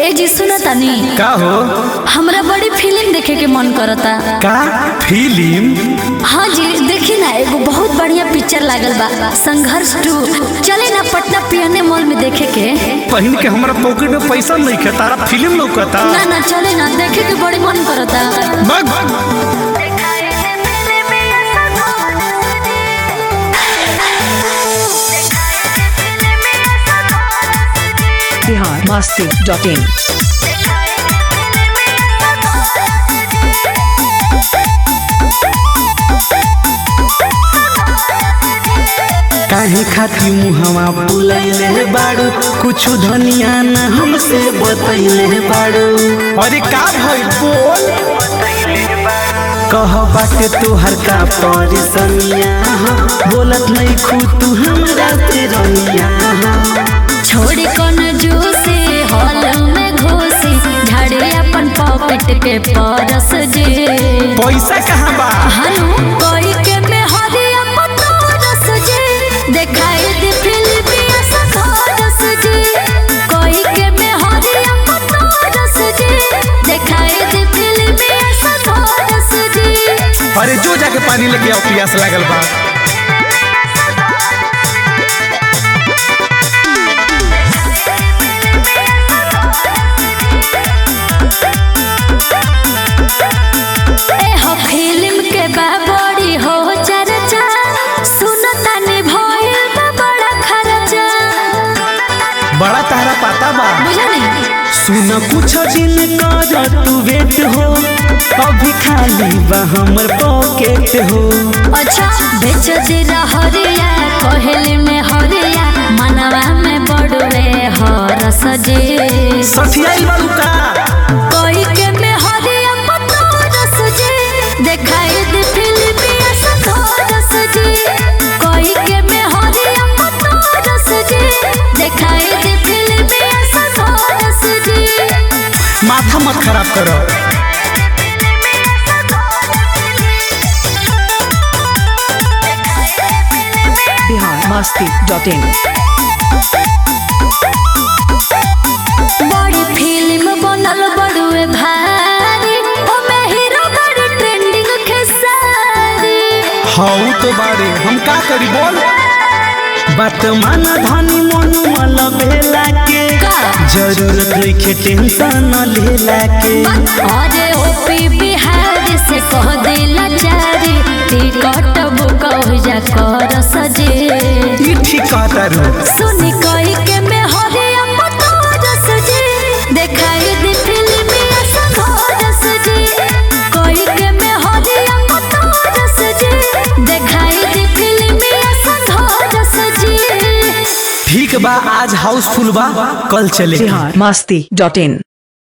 ए जी सुनो तनी का हो हमरा बड़ी फिल्म देखे के मन करता का फिल्म हाँ जी देखी ना एगो बहुत बढ़िया पिक्चर लागल बा संघर्ष टू चले ना पटना पियने मॉल में देखे के पहिन के हमरा पॉकेट में पैसा नहीं है तारा फिल्म लौकता ना ना चले ना देखे के बड़ी मन करता बग बिहार मस्ती डॉट इन काहे खाती मुहवा बुलैले बाड़ू कुछ धनिया न हमसे बतैले बाड़ू अरे का भइल बोल कह बाटे तोहर का परिसनिया बोलत नहीं खू तू हमरा तेरनिया छोड़ी कौन जूसी हॉल में घुसी झाड़े अपन पॉकेट के परस जे पैसा कहाँ बा हनु कोई के में हरिया पतरस जे देखाई दे फिल्मिया सखरस जे कोई के में हरिया पतरस जे देखाई दे फिल्मिया सखरस जे अरे जो जाके पानी लेके आओ प्यास लागल बा ए हो फिल्म के बा बड़ी हो चर्चा सुनो तनी भइल बा बड़ा खर्चा बड़ा तारा पाता बा बुझा नहीं सुन कुछ दिन कर तू वेट हो अभी खाली बा हमर पॉकेट हो अच्छा बेच दे हरिया कोहली में हरिया मनवा में बड़वे हरस जे सठियाइल बालू का कोई के में हरिया पतरस जे देखाई दे फिल्मिया सखरस जे कोई के में हरिया पतरस जे देखाई दे फिल्मिया सखरस जे माथा मत खराब करो बिहार मस्ती डॉट इन बड़ी फिल्म बनल बड़ुए भारी ओमे हीरो बड़ी ट्रेंडिंग खेसारी हाउ तो बारे हम का करी बोल बात माना धनी मनु मल भेला के का? जरूरत नइखे टेंशन लेला के अरे ओपी बिहारी से कह दिला चारी टिकट बुक हो जा कर सजे ई ठीक कहता रू सुनी कोई के में हरिया पतोर सजे देखाई दे फिल्मिया संघोर सजे कोई के में हरिया पतोर सजे देखाई दे फिल्मिया संघोर सजे ठीक बा आज हाउसफुल बा कल चले बिहार मस्ती डॉट इन